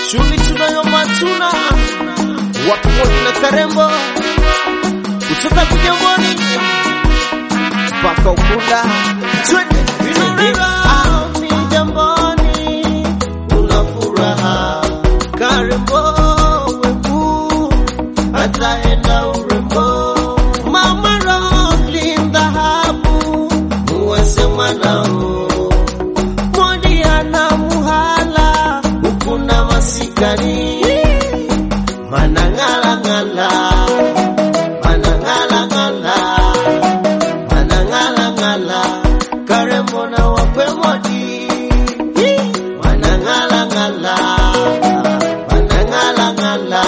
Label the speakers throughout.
Speaker 1: shughuli tunayo matuna wakumoni na Karembo kutoka Kigamboni mpaka Ukunda twende Ah, Kigamboni una furaha Karembo weku ataenda urembo Mama Roslyn dhahabu muwasema nao Modiana muhala ukuna masikani manang'alang'ala manang'alang'ala manang'alang'ala Karembo na wakwe modi manang'alang'ala manang'alang'ala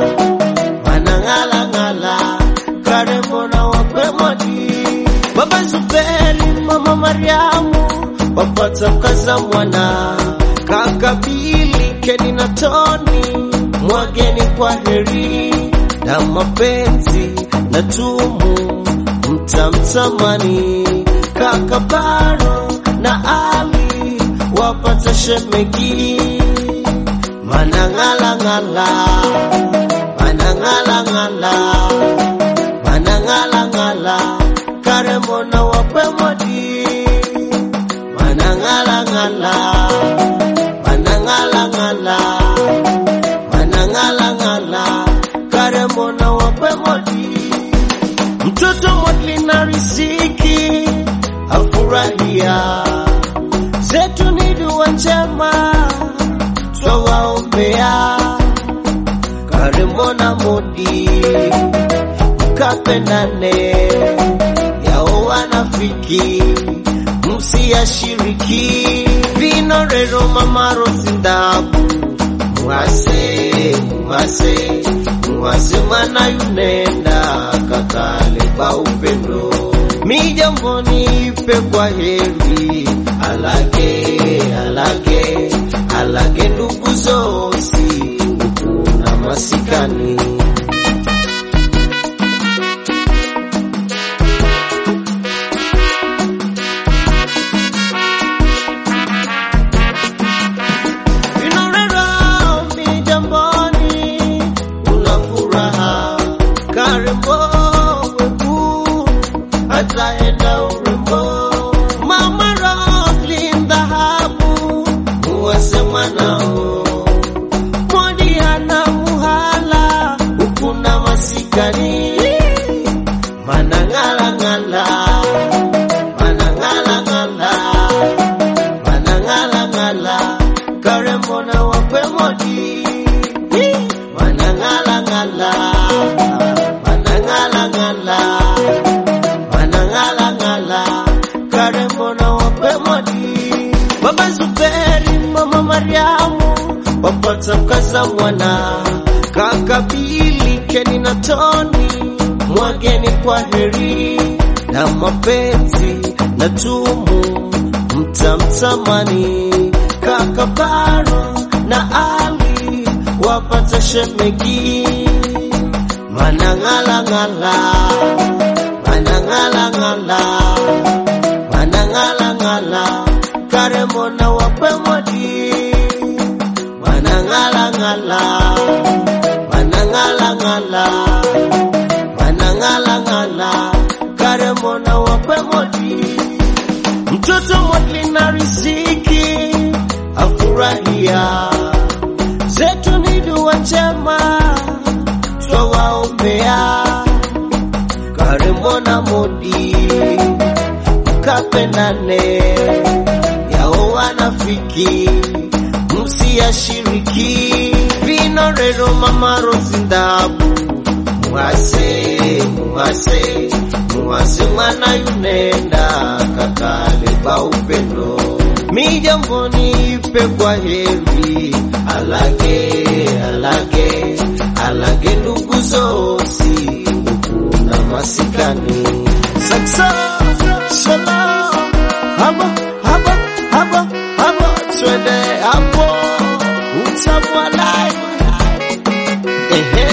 Speaker 1: manang'alang'ala Karembo na wakwe modi Baba Zuberi, Mama Mariamu wapata mkaza mwana kaka Bili, Keni na Toni, mwageni kwa heri na mapenzi na tumu mtamtamani kaka Baro na Ali wapata shemegi manang'alang'ala manang'alang'ala manang'alang'ala Karembo na wakwe modi manang'alang'ala manang'alang'ala manang'alang'ala Karembo na wakwe modi mtoto modli na riziki afurahia zetu ni dua njema twawaombea Karembo na modi mkapendane yao wanafiki msiyashiriki vinorero mamaro sindabu mwase mwase mwase mwana yunenda kakale pa upendo mijamboni ipe kwa heri alage alage alage ndugu zosi ukuna masikani Vinorero mijamboni una furaha Karembo weku ataenda urembo Mama Roslyn dhahabu muwasema nao Modiana muhala ukuna masikani manang'alang'ala manang'alang'ala manang'alang'ala Karembo na wakwe modi manang'alang'ala manang'alang'ala manang'alang'ala Karembo na wakwe modi Baba Zuberi Mama Mariamu wapata mkaza mwana kaka Bili Keni na Toni mwageni kwa heri na mapenzi na tumu mtamtamani kaka Baro na Ali wapata shemegi manang'alang'ala manang'alang'ala manang'alang'ala Karembo na wakwe modi manang'alang'ala manang'alang'ala manang'alang'ala Karembo na wakwe modi mtoto modli na riziki afurahia zetu ni dua njema twawaombea Karembo na modi mkapendane yao wanafiki msiyashiriki vinorero mamaro zindabu mwase mwase mwase mwana yunenda kakale pa upendo mijamboni ipe kwa heri alage alage alage ndugu zosi ukuna masikani saksa shalom habo habo habo habo twende hapo utamwalai ehe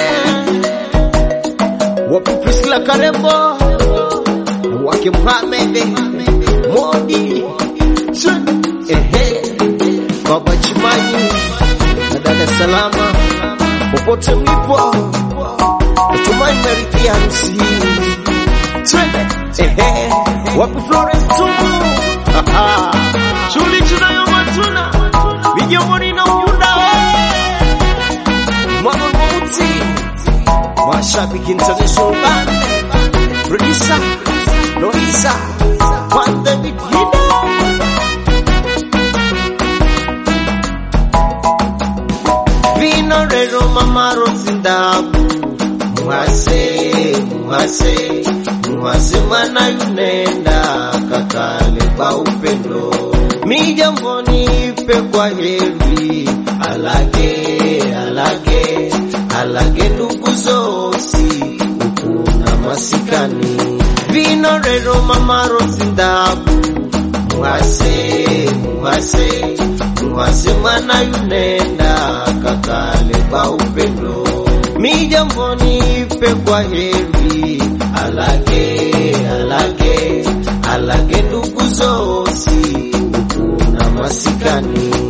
Speaker 1: wapi Priscilla Karembo wake Mohamed Modi Sun ehe Baba Chimanyi na dada salama popote mlipo, natumai mmeridhia harusi hii. Twende ehe, wapi Florence Tumu? Aha, shughuli tunayo matuna vijomoni na Uyunda mwana mweusi mashabiki international band producer Loisa Juan David Hida vino rero mama rozindabu muhase muhase muhase mwana yunenda kakale kwa upendo mijamboni pe kwa heri alage alage alage ndugu zosi ukuna masikani vino rero mama rozindabu muhase muhase muhase mwana yunenda kakale kwa upendo mijamboni pe kwa heri alage alage alage ndugu zosi ukuna masikani